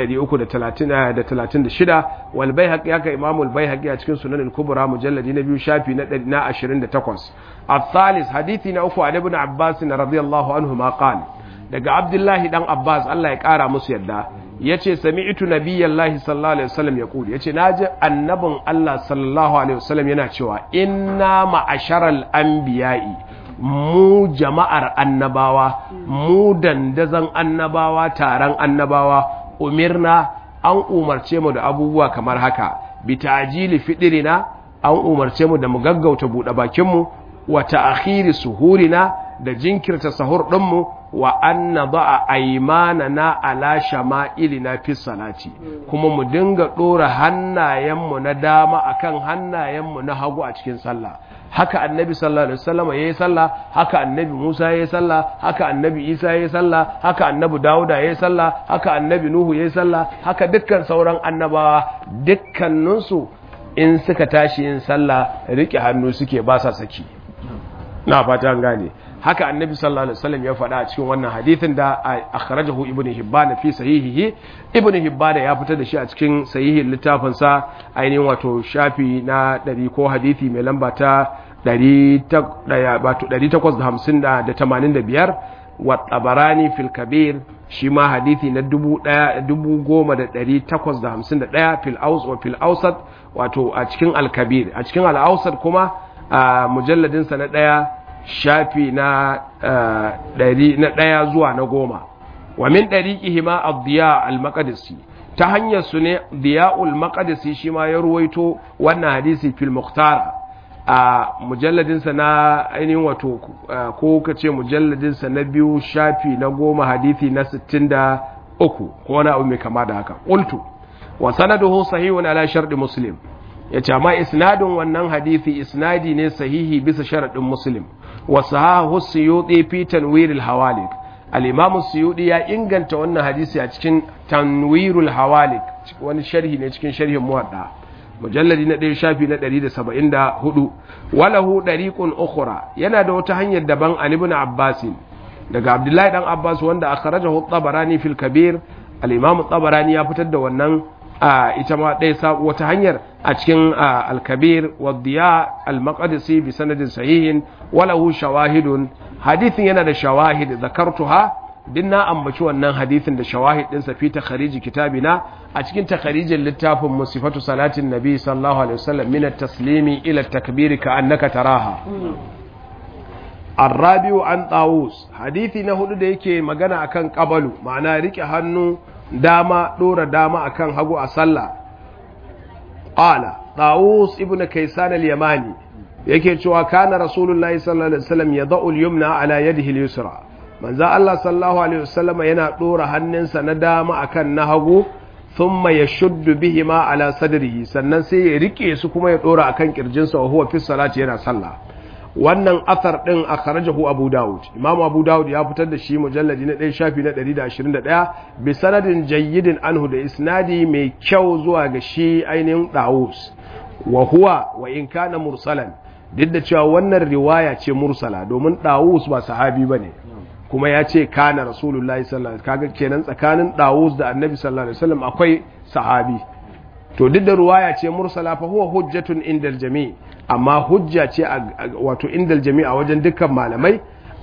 336 wal baihaqi haka imamu al baihaqi a cikin sunan al kubra mujalladi na biyu shafi na 28 al-thalith hadithi na uku an ibn abbas radiyallahu anhu ma qala daga abdullahi dan abbas Allah ya kara musu yadda yace sami'tu nabiyallahi sallallahu alaihi wasallam yaqul yace naji annabin Allah sallallahu alaihi wasallam yana cewa inna ma'asharal anbiya'i mu jama'ar annabawa mu dandazan annabawa taron annabawa umirna an umarce mu da abubuwa kamar haka bi ta'jili fidirina an umarce mu da mu gaggauta bude bakin mu wa ta'khiri suhurina da jinkirta sahur din mu wa anna da'a aymanana ala shama'ilina fi salati kuma mu dinga dora hannayenmu na dama akan hannayenmu na hagu a cikin sallah haka annabi sallallahu alaihi wasallam yayi sallah haka annabi Musa yayi sallah haka annabi Isa yayi sallah haka annabi Dawuda yayi sallah haka annabi Nuhu yayi sallah haka dukkan sauran annabawa dukkanin su in suka tashi yin sallah rike hannu suke ba sa saki na fata an gane haka annabi sallallahu alaihi wasallam ya faɗa a cikin wannan hadithin da akhrajahu ibnu hibban fi sahihihi ibnu hibban ya fitar da shi a cikin sahihin littafin sa ainihin wato shafi na 100 ko hadithi mai lamba ta 855 wa tabarani fil kabir shi ma hadithi na 10851 fil aus wa fil ausat wato a cikin al kabir a cikin al ausat kuma a mujalladin sa na daya shafi na ɗaya zuwa na goma wa min ɗariƙihi ma abdiya al-maqdisi ta hanyar su ne diya'ul maqdisi shi ma ya ruwaito wannan hadisi fil muhtara a mujalladinsa na ainihin wato ko ka ce mujalladinsa na biyu shafi na goma hadisi na sittin da uku ko wani abu mai kama da haka ƙultu wa sanaduhu sahihun ala sharɗi muslim ya ce amma isnadin wannan hadisi isnadi ne sahihi bisa sharaɗin muslim wa sahahu suyuti fi tanwiril hawalik al-imam suyuti ya inganta wannan hadisi a cikin tanwirul hawalik wani sharhi ne cikin sharhin muwadda mujalladi na ɗaya shafi na 174 walahu dariqun ukhra yana da wata hanyar daban an ibn abbas daga abdullahi dan abbas wanda akhrajahu at-tabarani fil kabir al-imam at-tabarani ya fitar da wannan ita ma ɗaya wata hanyar a cikin alkabir wadda al-maqdisi bi sanadin sahihin walahu shawahidun hadithin yana da shawahid zakartuha din na ambaci wannan hadithin da shawahid ɗinsa fi takhariji kitabina a cikin takharijin littafin musifatu salatin nabi sallallahu alaihi wasallam min at-taslimi ila at-takbir ka annaka taraha الرابع عن طاووس حديثي نهدو da yake magana akan qabalu ma'ana rike hannu dama dora dama akan hagu a sallah qala tawus ibn kaysan al-yamani yake cewa kana rasulullahi sallallahu alaihi wasallam yad'u al-yumna ala yadihi al-yusra manzo Allah sallallahu alaihi wasallama yana dora hannunsa na dama akan na hagu thumma yashuddu bihima ala sadrihi sannan sai ya rike su kuma ya dora akan kirjinsa wa huwa fi salati yana sallah wannan athar din akhrajahu Abu Dawud Imam Abu Dawud ya fitar da shi mujalladi na 1 shafi na 121 bi sanadin jayyidin anhu da isnadi mai kyau zuwa ga shi ainihin Dawus wa huwa wa in kana mursalan duk da cewa wannan riwaya ce mursala domin Dawus ba sahabi bane kuma ya ce kana rasulullahi sallallahu alaihi kaga kenan tsakanin Dawus da Annabi sallallahu alaihi wasallam akwai sahabi to duk da ruwaya ce mursala fa huwa hujjatun indal jami' amma hujja ce wato indal jami' a wajen dukkan malamai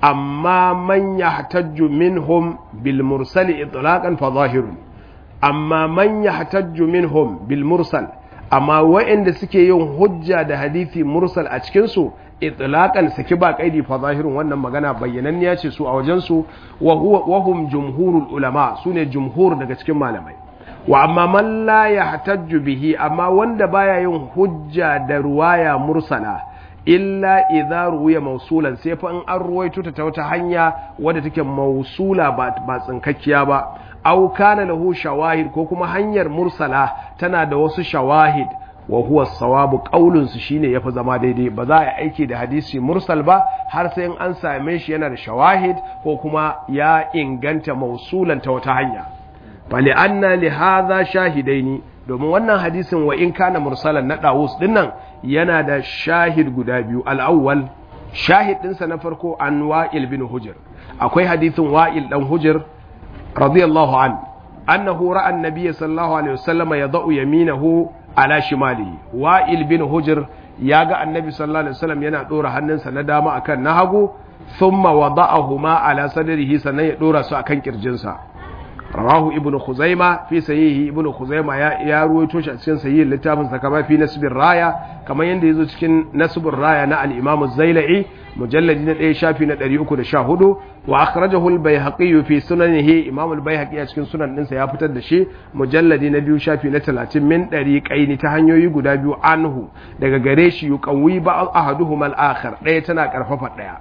amma man yahtajju minhum bil mursal itlaqan fa zahirun amma man yahtajju minhum bil mursal amma wa'anda suke yin hujja da hadisi mursal a cikin su itlaqan saki ba kaidi fa zahirun wannan magana bayyananniya ce su a wajen su wa huwa wa hum jumhurul ulama sune jumhur daga cikin malamai wa amma man la yahtajju bihi amma wanda baya yin hujja da ruwaya mursala illa idza ruwiya mausulan sai fa in an ruwaito ta ta wata hanya wadda take mausula ba ba tsinkakkiya ba aw kana lahu shawahid ko kuma hanyar mursala tana da wasu shawahid wa huwa sawabu qaulun su shine yafi zama daidai ba za a yi aiki da hadisi mursal ba har sai in an same shi yana da shawahid ko kuma ya inganta mausulan ta wata hanya fali'anna li hadha shahidaini domin wannan hadisin wa in kana mursalan na Dawus dinnan yana da shahid guda biyu al-awwal shahid dinsa na farko an Wa'il bin Hujr akwai hadisin Wa'il dan Hujr radiyallahu an annahu ra'a an-nabiy sallallahu alaihi wasallam yadau yaminahu ala shimalihi Wa'il bin Hujr ya ga annabi sallallahu alaihi wasallam yana dora hannunsa na dama akan na hagu thumma wada'ahuma ala sadrihi sannan ya dora su akan kirjinsa rawahu ibnu khuzaima fi sahihi ibnu khuzaima ya ya ruwaito shi a cikin sahihin littafin sa kama fi nasbir raya kamar yanda yazo cikin nasbur raya na al-imam az-zailai mujalladi na 1 shafi na 314 wa akhrajahu al-baihaqi fi sunanihi imam al-baihaqi a cikin sunan ɗinsa ya fitar da shi mujalladi na 2 shafi na 30 min dariqaini ta hanyoyi guda biyu anhu daga gare shi yuqawi ba ahaduhuma al-akhar ɗaya tana karfafa ɗaya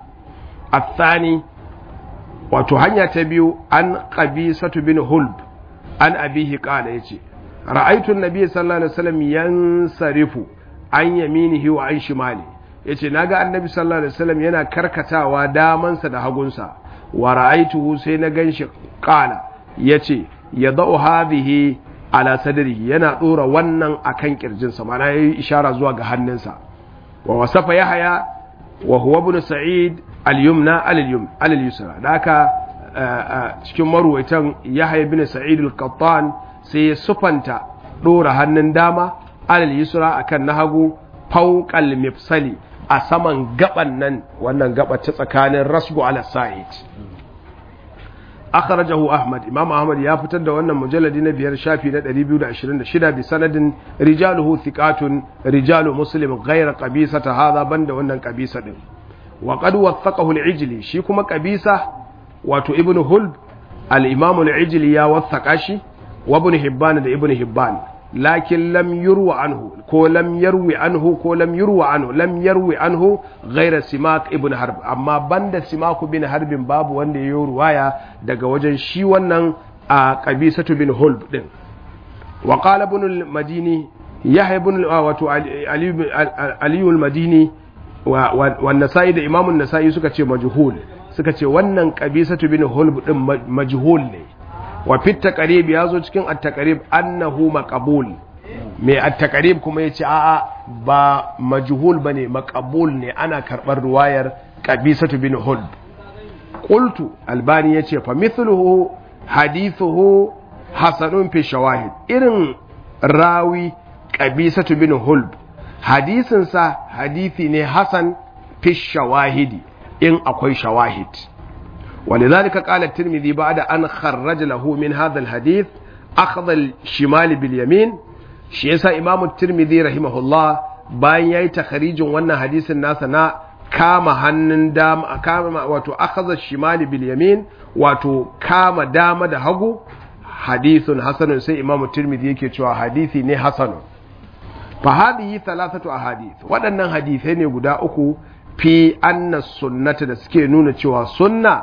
الثاني wato hanya ta biyu an qabisatu bin hulb an abihi qala yace ra'aytu an-nabiy sallallahu alaihi wasallam yansarifu an yaminihi wa an shimali yace naga annabi sallallahu alaihi wasallam yana karkatawa damansa da hagunsa wa ra'aytuhu sai na ganshi qala yace yadau hadhihi ala sadrihi yana dora wannan akan kirjinsa mana yayi ishara zuwa ga hannunsa wa wasafa yahya wa huwa ibn sa'id al-yumna al-yusra da haka cikin maruwaitan yahya bin sa'id al-qattan sai ya sufanta dora hannun dama al-yusra akan na hagu fawqal mifsali a saman gaban nan wannan gaba ta tsakanin rasgu ala sa'id akhrajahu ahmad imam ahmad ya fitar da wannan mujalladi na biyar shafi na 226 bi sanadin rijaluhu thiqatun rijalu muslim ghayra qabisata hadha banda wannan qabisa din wa qad wathaqahu al-ijli shi kuma qabisa wato ibn hulb al-imam al-ijli ya wathaqa shi wa ibn hibban da ibn hibban lakin lam yurwa anhu ko lam yarwi anhu ko lam yurwa anhu lam yarwi anhu ghayra simak ibn harb amma banda simak bin harbin babu wanda ya yi ruwaya daga wajen shi wannan a qabisatu bin hulb din wa qala ibn al-madini yahya ibn wato ali al-madini wa nasa'i da imamun nasa'i suka ce majhul suka ce wannan qabisatu bin hulb din majhul ne wa fit taqrib yazo cikin at-taqrib annahu maqbul mai at-taqrib kuma yace a'a ba majhul bane maqbul ne ana karbar ruwayar qabisatu bin hulb qultu albani yace fa mithluhu hadithuhu hasanun fi shawahid irin rawi qabisatu bin hulb hadisin sa hadisi ne hasan fi shawahidi in akwai shawahid ولذلك قال الترمذي بعد أن خرج له من هذا الحديث أخذ الشمال باليمين شيسا إمام الترمذي رحمه الله bayan yayi takharijin wannan hadisin nasa na kama hannun dama kama wato akhadha shimali bil yamin wato kama dama da hagu hadithun hasanun sai imamu tirmidhi yake cewa hadisi ne hasanun fa hadhihi thalathatu ahadith waɗannan hadisai ne guda uku fi anna sunnata da suke nuna cewa sunna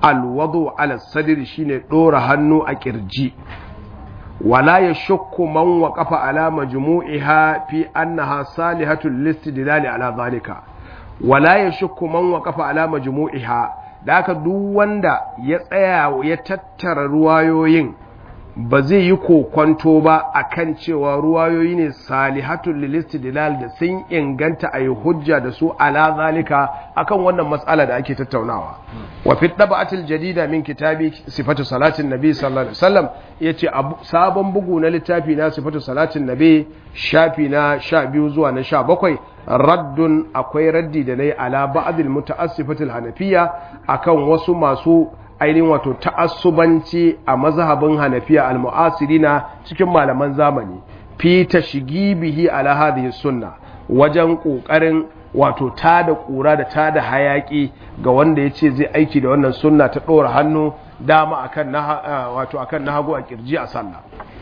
alwadu ala sadri shine dora hannu a kirji wala yashukku man waqafa ala majmu'iha fi annaha salihatul listidlali ala zalika wala yashukku man waqafa ala majmu'iha da haka duk wanda ya tsaya ya tattara ruwayoyin ba zai yi kokwanto ba akan cewa ruwayoyi ne salihatul lilistidlal da sun inganta a yi hujja da su ala zalika akan wannan matsala da ake tattaunawa wa fi tab'atil jadida min kitabi sifatu salatin nabi sallallahu alaihi wasallam yace sabon bugu na littafi na sifatu salatin nabi shafi na 12 zuwa na 17 raddun akwai raddi da nayi ala ba'dil muta'assifatil hanafiya akan wasu masu ainihin wato ta'assubanci a mazhabin hanafiya al-mu'asirina cikin malaman zamani fi tashgibihi ala hadhihi sunna wajen kokarin wato tada kura da tada hayaki ga wanda yace zai aiki da wannan sunna ta dora hannu dama akan na wato akan na hagu a kirji a sallah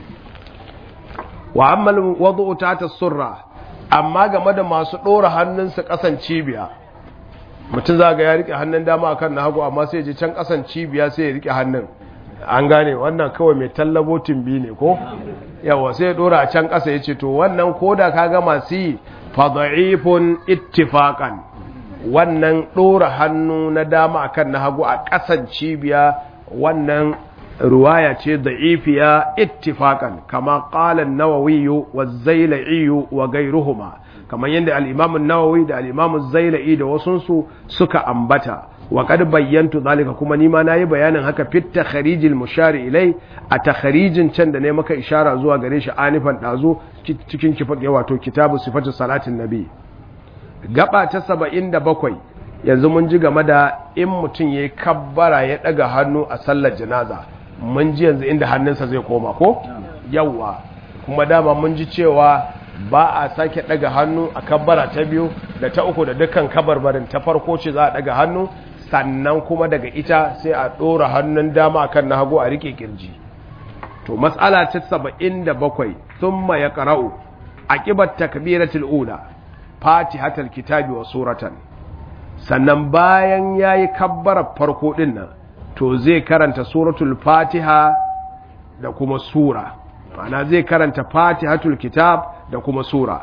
wa amma wad'u ta surra amma game da masu dora hannunsa kasan cibiya mutum za ga ya rike hannun dama akan na hagu amma sai je can kasan cibiya sai ya rike hannun an gane wannan kawai mai tallabo tumbi ne ko yawa sai ya dora a can kasa yace to wannan koda ka ga masu yi fadha'ifun ittifaqan wannan dora hannu na dama akan na hagu a kasan cibiya wannan ruwaya ce da'ifiya ittifaqan kama qala an-nawawi wa az-zailai wa ghayruhuma kamar yadda al'imamun nawawi da al'imamun zaila'i da wasunsu suka ambata wa kad bayyantu zalika kuma nima na yi bayanin haka fit takharijil mushari ilai a takharijin can da ne maka ishara zuwa gare shi anifan ɗazu cikin kifat wato kitabu sifatu salatin nabi gaba ta saba'in da bakwai yanzu mun ji game da in mutum ya yi kabbara ya ɗaga hannu a sallar janaza mun ji yanzu inda hannunsa zai koma ko yawwa kuma dama mun ji cewa ba a sake daga hannu a kabbara ta biyu da ta uku da dukkan kabarbarin ta farko ce za a daga hannu sannan kuma daga ita sai a ɗora hannun dama akan na hagu a rike kirji to matsala ta saba'in da bakwai sun ya ƙara'u a ƙibar takbiratul ula fatihatul kitabi wa suratan sannan bayan ya yi kabbarar farko ɗin nan to zai karanta suratul fatiha da kuma sura ma'ana zai karanta fatihatul kitab da kuma sura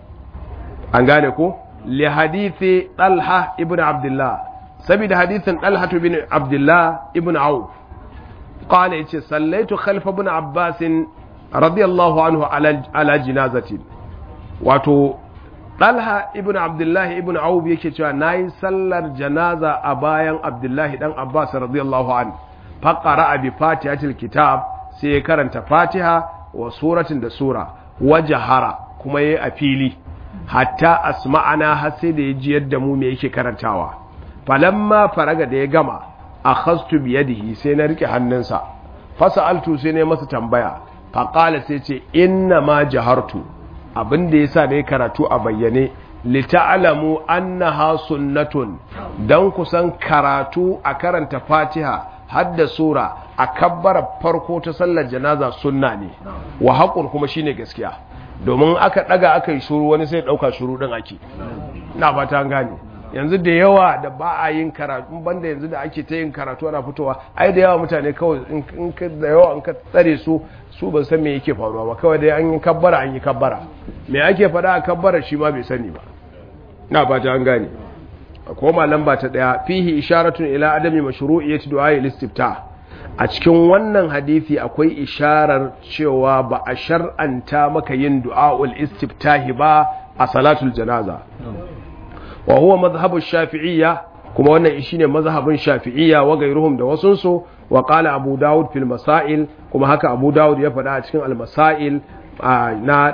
an gane ko li hadithi talha ibn abdullah saboda hadithin talha ibn abdullah ibn auf qala yace sallaitu khalfa ibn abbas radiyallahu anhu ala ala jinazatin wato talha ibn abdullah ibn auf yake cewa nayi sallar janaza a bayan abdullah dan abbas radiyallahu anhu faqara bi fatihatil kitab sai ya karanta fatiha wa suratin da sura wajahara kuma yayi a fili hatta asma'ana har sai da ya ji yadda mu me yake karantawa falamma faraga da ya gama akhastu bi yadihi sai na rike hannunsa fasaltu sai ne masa tambaya faqala sai ce inna ma jahartu abinda yasa ne karatu a bayyane li ta'lamu annaha sunnatun dan kusan karatu a karanta fatiha hadda sura a kabbara farko ta sallar janaza sunna ne wa haƙun kuma shine gaskiya domin aka ɗaga aka yi shuru wani sai ɗauka shuru ɗin ake na fata gane yanzu da yawa da ba a yin karatu banda yanzu da ake ta yin karatu ana fitowa ai da yawa mutane kawai in ka da yawa in ka tsare su su ban san me yake faruwa ba kawai dai an yi kabbara an yi kabbara me ake faɗa a kabbara shi ma bai sani ba na fata an gane koma lamba ta daya fihi isharatun ila adami mashru'iyyati du'a al-istifta a cikin wannan hadisi akwai isharar cewa ba a shar'anta maka yin du'a al-istiftahi ba a salatul janaza wa huwa madhhabu shafi'iyya kuma wannan shine mazhabin shafi'iyya wa gairuhum da wasunsu wa qala abu daud fil masail kuma haka abu daud ya faɗa a cikin al-masail na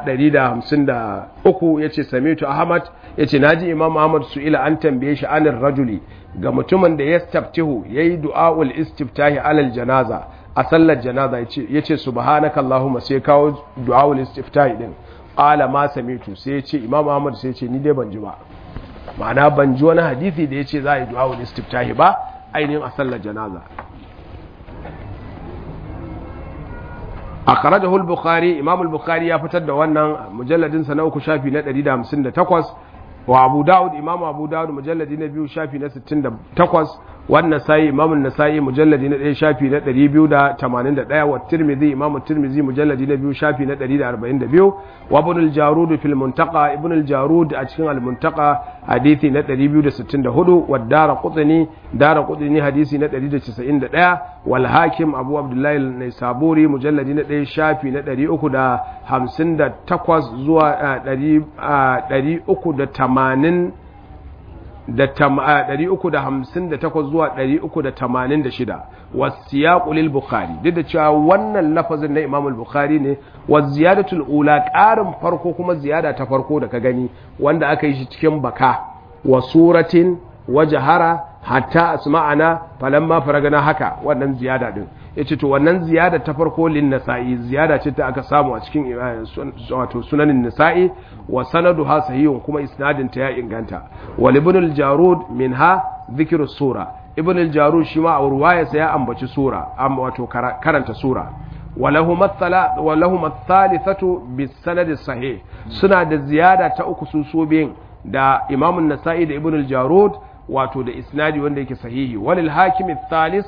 153 yace samitu ahmad yace naji imam ahmad su'ila an tambaye shi anir rajuli ga mutumin da yastaftihu yayi du'aul istiftahi alal janaza a sallar janaza yace yace subhanaka allahumma sai kawo du'aul istiftahi din qala ma samitu sai yace imam ahmad sai yace ni dai ban ji ba ma'ana ban ji wani hadisi da yace za a yi du'aul istiftahi ba ainihin a sallar janaza akhrajahu al-bukhari imam al-bukhari ya fitar da wannan mujalladin sa na uku shafi na 158 wa abu daud imam abu daud mujalladi na biyu shafi na 68 wannan sai imamun nasa'i mujalladi na ɗaya shafi na 281 wa tirmidhi imamu tirmidhi mujalladi na biyu shafi na 142 wa ibn al-jarud fil muntaqa ibn al-jarud a cikin al-muntaqa hadisi na 264 wa dara qutni dara qutni hadisi na 191 wal hakim abu abdullahi al-naisaburi mujalladi na ɗaya shafi na 358 zuwa 380 da 358 zuwa 386 wasiyaqu lil bukhari duk da cewa wannan lafazin na imam al-bukhari ne wa ziyadatul ula ƙarin farko kuma ziyada ta farko da ka gani wanda aka yi shi cikin baka wa suratin wa jahara hatta asma'ana falamma faragana haka wannan ziyada din yace to wannan ziyada ta farko lin nasa'i ziyada ce ta aka samu a cikin wato sunanin nasa'i wa sanaduha sahihun kuma isnadin ta ya inganta wal ibn al jarud minha dhikru sura ibn al jarud shi ma a ruwayarsa ya ambaci sura amma wato karanta sura walahu mathala walahu mathalithatu bis sanad sahih suna da ziyada ta uku su so da imam an-nasa'i da ibn al jarud wato da isnadi wanda yake sahihi walil hakim thalis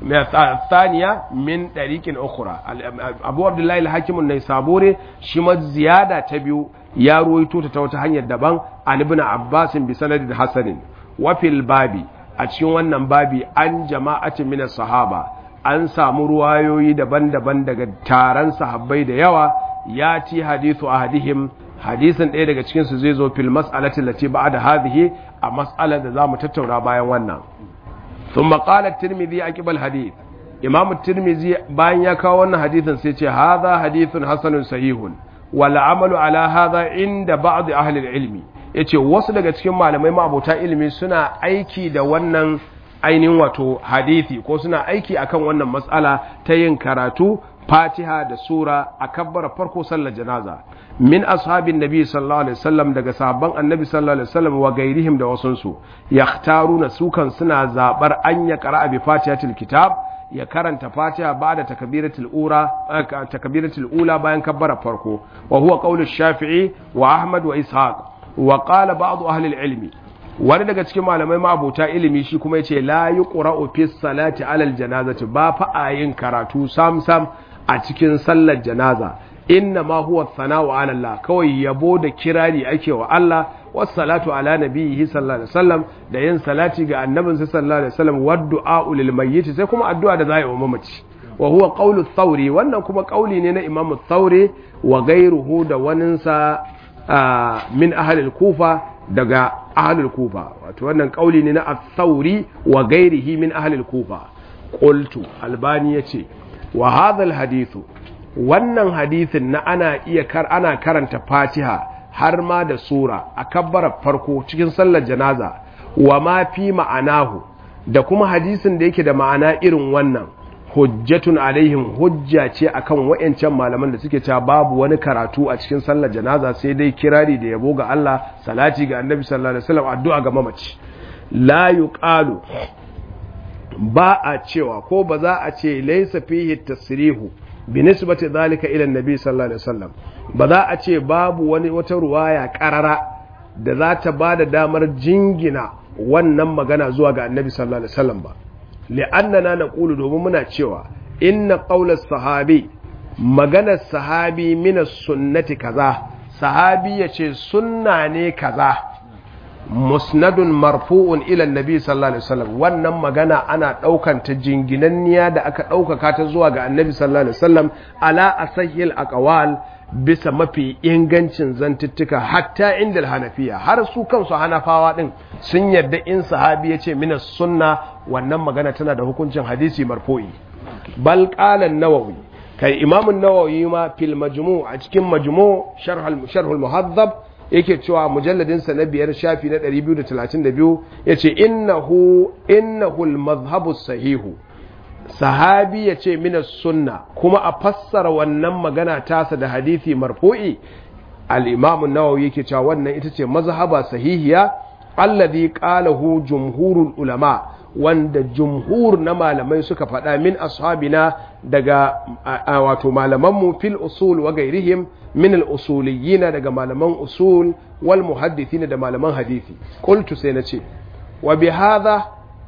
الثانية من طريق أخرى أبو عبد الله الحاكم النيسابوري شما زيادة تبيو يا رويتو تتوتهن يدبان عن ابن عباس بسند حسن وفي الباب أتشون wannan babi an jama'atin min sahaba an samu ruwayoyi daban-daban daga taron sahabbai da yawa ya ci hadithu ahadihim hadisin ɗaya daga cikin su zai zo fil mas'alati lati ba'da hadhihi a mas'alar da zamu tattauna bayan wannan ثم قال الترمذي عقب الحديث امام الترمذي bayan ya kawo wannan hadisin sai ce hadha hadithun hasanun sahihun wal amalu ala hadha inda ba'd ahli al-ilmi yace wasu daga cikin malamai ma'abota ilimi suna aiki da wannan ainihin wato hadisi ko suna aiki akan wannan matsala ta yin karatu fatiha da sura a kabbara farko sallar janaza min ashabin nabi sallallahu alaihi wasallam daga sahabban annabi sallallahu alaihi wasallam wa gairihim da wasunsu yakhtaruna sukan suna zabar an ya qara'a bi fatihatil kitab ya karanta fatiha ba'da takbiratul ura takbiratul ula bayan kabbara farko wa huwa qawlu shafi'i wa ahmad wa ishaq wa qala ba'd ahli al-ilmi wani daga cikin malamai ma'abota ilimi shi kuma yace la yuqra'u fi salati alal janazati ba fa ayin karatu sam sam a cikin sallar janaza inna ma huwa thana'u ala Allah kawai yabo da kirari ake wa Allah was salatu ala nabiyhi sallallahu alaihi wasallam da yin salati ga annabin sallallahu alaihi wasallam wad du'a lil mayyit sai kuma addu'a da za a yi wa mamaci wa huwa qawlu thawri wannan kuma kauli ne na imamu thawri wa ghayruhu da waninsa min ahli al-kufa daga ahli al-kufa wato wannan kauli ne na ath-thawri wa ghayrihi min ahli al-kufa qultu albani yace wa hadha al-hadithu wannan hadithin na ana iya kar ana karanta fatiha har ma da sura a kabbarar farko cikin sallar janaza wa ma fi ma'anahu da kuma hadisin da yake da ma'ana irin wannan hujjatun alaihim hujja ce akan wayancan malaman da suke cewa babu wani karatu a cikin sallar janaza sai dai kirari da yabo ga Allah salati ga annabi sallallahu alaihi wasallam addu'a ga mamaci la yuqalu ba a cewa ko ba za a ce laysa fihi tasrihu binisbati zalika ila annabi sallallahu alaihi wasallam ba za a ce babu wani wata ruwaya karara da za ta bada damar jingina wannan magana zuwa ga annabi sallallahu alaihi wasallam ba li'annana naqulu domin muna cewa inna qawla sahabi maganar sahabi min sunnati kaza sahabi yace sunna ne kaza musnadun marfu'un ila annabi sallallahu alaihi wasallam wannan magana ana daukan ta jinginanniya da aka daukaka ta zuwa ga annabi sallallahu alaihi wasallam ala asahil aqwal bisa mafi ingancin zantuttuka hatta inda hanafiya har su kansu hanafawa din sun yarda in sahabi ya ce minas sunna wannan magana tana da hukuncin hadisi marfu'i bal qala an-nawawi kai imam an-nawawi ma fil majmu' a cikin majmu' sharh al-sharh al-muhaddab yake cewa mujalladinsa na biyar shafi na 232 ya ce innahu innahu al sahihu sahabi ya ce minas sunna kuma a fassara wannan magana tasa da hadithi marfu'i al-imam an-nawawi yake cewa wannan ita ce mazhaba sahihiya alladhi qalahu jumhurul ulama wanda jumhur na malamai suka faɗa min ashabina daga wato malamanmu fil usul wa gairihim min al-usuliyina daga malaman usul wal muhaddithina da malaman hadisi qultu sai nace wa bi hadha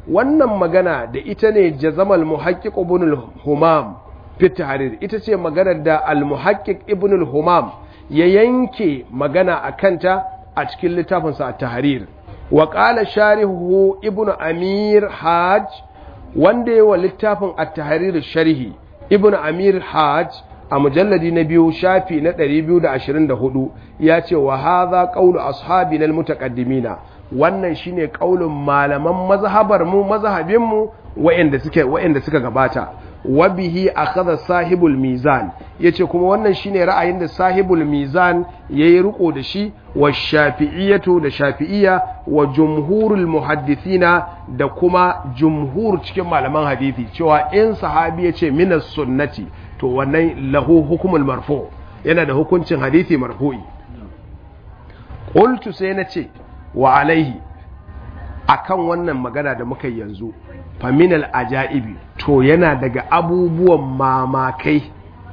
wannan magana da ita ne jazamal muhaqqiq ibn al-humam fi tahrir ita ce maganar da al-muhaqqiq ibn al-humam ya yanke magana akanta a cikin littafinsa at-tahrir wa qala sharihu ibn amir hajj wanda yawa littafin at-tahrir sharhi ibn amir hajj a mujalladi na biyu shafi na 224 ya ce wa hadha qawlu ashabina al-mutaqaddimina wannan shine kaulin malaman mazhabar mu mazhabin mu wa'anda suke wa'anda suka gabata wa bihi akhadha sahibul mizan yace kuma wannan shine ra'ayin da sahibul mizan yayi riko da shi wa shafi'iyatu da shafi'iyya wa jumhurul muhaddithina da kuma jumhur cikin malaman hadisi cewa in sahabi yace minas sunnati to wannan lahu hukumul marfu yana da hukuncin hadisi marfu'i qultu sai nace wa alaihi akan wannan magana da muka yanzu faminal ajaibi to yana daga abubuwan mamakai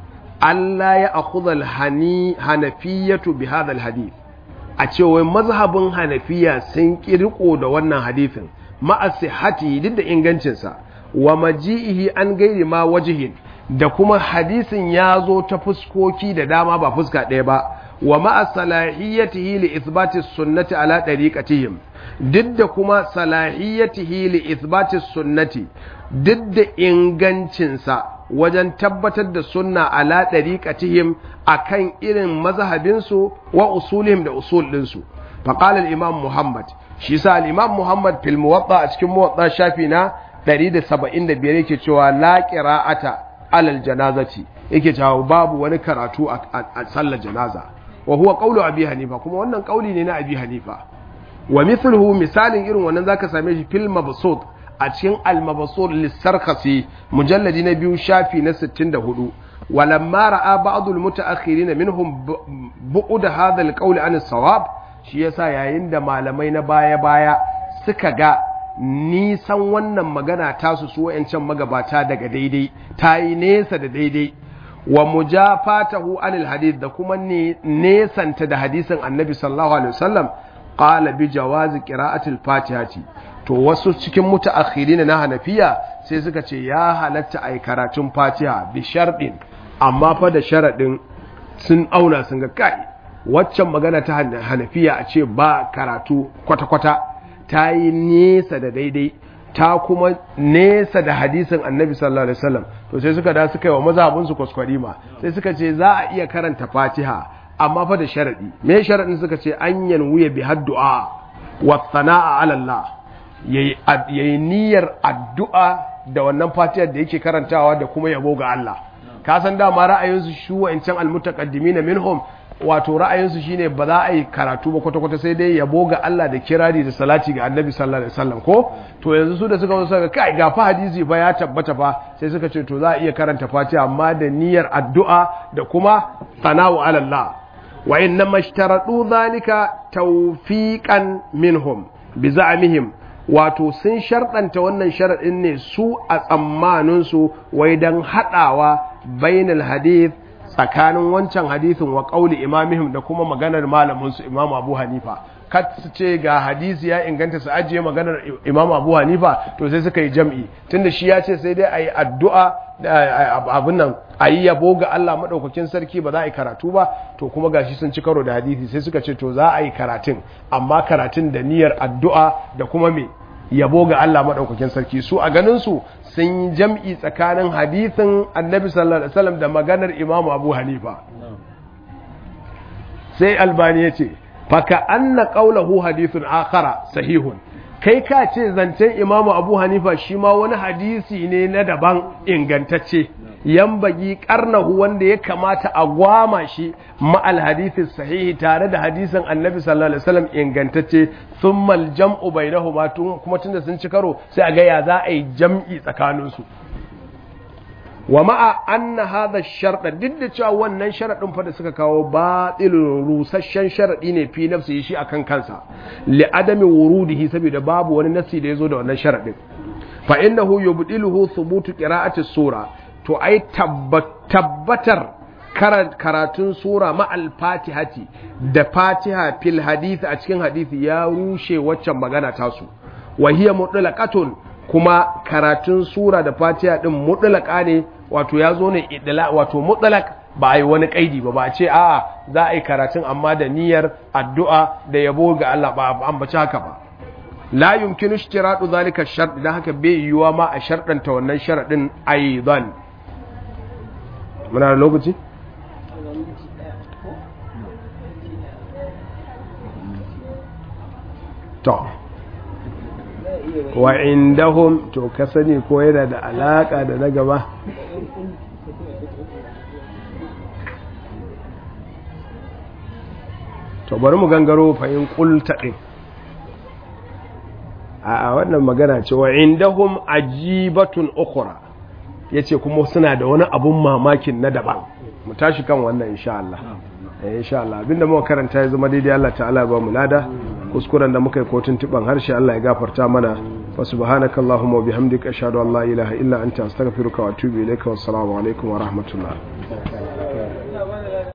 Allah ya akhudha hani hanafiyatu bi hadha alhadith a cewa mazhabin hanafiya sun kirko da wannan hadithin ma'a sihhati duk da ingancin sa wa maji'ihi an gairi ma wajihin da kuma hadisin ya zo ta fuskoki da dama ba fuska ɗaya ba wa ma'a salahiyatihi li ithbati sunnati ala dariqatihim duk da kuma salahiyatihi li ithbati sunnati duk da ingancinsa wajen tabbatar da sunna ala dariqatihim akan irin mazhabinsu wa usulihim da usul ɗinsu faqala al-imam muhammad shi sa al-imam muhammad fil muwatta a cikin muwatta shafi na 175 yake cewa la qira'ata alal janazati yake cewa babu wani karatu a sallar janaza wa huwa qawlu abi hanifa kuma wannan kauli ne na abi hanifa wa mithluhu misalin irin wannan zaka same shi fil mabsut a cikin al mabsut lisarkhasi mujalladi na biyu shafi na 64 walamma ra'a ba'd al mutaakhirin minhum bu'd hadha al qawl an sawab shi yasa yayin da malamai na baya baya suka ga nisan wannan magana tasu su wayancan magabata daga daidai ta yi nesa da daidai wa mujafatahu anil hadith da kuma nesanta da hadisin annabi sallallahu alaihi wasallam qala bi jawazi qira'atil fatihati to wasu cikin mutaakhirin na hanafiya sai suka ce ya halatta ai karatun fatiha bi sharɗin amma fa da sharadin sun auna sun ga kai waccan magana ta hanafiya a ce ba karatu kwata-kwata ta yi nesa da daidai ta kuma nesa da hadisin annabi sallallahu alaihi wasallam to sai suka da suka yi wa mazhabin su kwaskwarima sai suka ce za a iya karanta fatiha amma fa da sharadi me sharadin suka ce an yanwuya bi haddu'a wa sana'a ala Allah yayi niyyar addu'a da wannan fatihar da yake karantawa da kuma yabo ga Allah ka san dama ra'ayinsu shu wa'ancan almutaqaddimin minhum wato ra'ayinsu shine ba za a yi karatu ba kwata-kwata sai dai yabo ga Allah da kirari da salati ga annabi sallallahu alaihi wasallam ko to yanzu su da suka zo suka kai ga fa hadisi fa ya tabbata fa sai suka ce to za a iya karanta fatiha amma da niyyar addu'a da kuma sana'u ala Allah wa inna mashtaradu zalika tawfiqan minhum bi za'mihim wato sun sharɗanta wannan sharaɗin ne su a tsammaninsu wai don haɗawa bainal hadith tsakanin wancan hadithin wa ƙauli imamihim da kuma maganar malaminsu imam abu hanifa kat su ce ga hadisi ya inganta su ajiye maganar imam abu hanifa to sai suka yi jam'i tunda shi ya ce sai dai a yi addu'a abin nan a yi yabo ga Allah maɗaukakin sarki ba za a yi karatu ba to kuma gashi sun ci karo da hadisi sai suka ce to za a yi karatun amma karatun da niyyar addu'a da kuma me yabo ga Allah maɗaukakin sarki su a ganin su sun yi jam'i tsakanin hadithin annabi sallallahu alaihi wasallam da maganar imam abu hanifa sai albani ya ce faka anna qawluhu hadithun akhara sahihun kai ka ce zancen imamu abu hanifa shi ma wani hadisi ne na daban ingantacce yambagi karnahu wanda ya kamata a gwama shi ma'al hadisi sahihi tare da hadisin annabi sallallahu alaihi wasallam ingantacce thumma al-jam'u bainahuma kuma tunda sun ci karo sai a ga ya za a yi jam'i tsakanin su wa ma'a anna hadha ash-shart duk da cewa wannan sharadin fa da suka kawo batilun rusasshen sharadi ne fi nafsi shi akan kansa li adami wurudihi saboda babu wani nasi da yazo da wannan sharadin fa innahu yubdiluhu thubutu qira'ati sura to ai tabbatar karatun sura ma'al fatihati da fatiha fil hadith a cikin hadisi ya rushe waccan magana tasu wa hiya mutlaqatun kuma karatun sura da fatiha din mutlaka ne wato ya zo ne idla wato mutlak ba a yi wani kaidi ba ba a ce a za a yi karatun amma da niyyar addu'a da yabo ga Allah ba an bace haka ba la yumkinu ishtiratu zalika shart dan haka bai yiwuwa ma a sharɗanta wannan sharadin aidan muna da lokaci to wa indahum to ka sani ko yana da alaka da na gaba to bari mu gangaro fahim kulta din a wannan magana ce wa indahum ajibatun ukhra yace kuma suna da wani abun mamakin na daban mu tashi kan wannan insha Allah eh insha Allah abinda muka karanta ya zama daidai Allah ta'ala ba mu lada kuskuren da muka yi kotun tiban harshe Allah ya gafarta mana fa subhanakallahumma wa bihamdika ashhadu an la ilaha illa anta astaghfiruka wa atubu ilaika wassalamu alaikum wa rahmatullah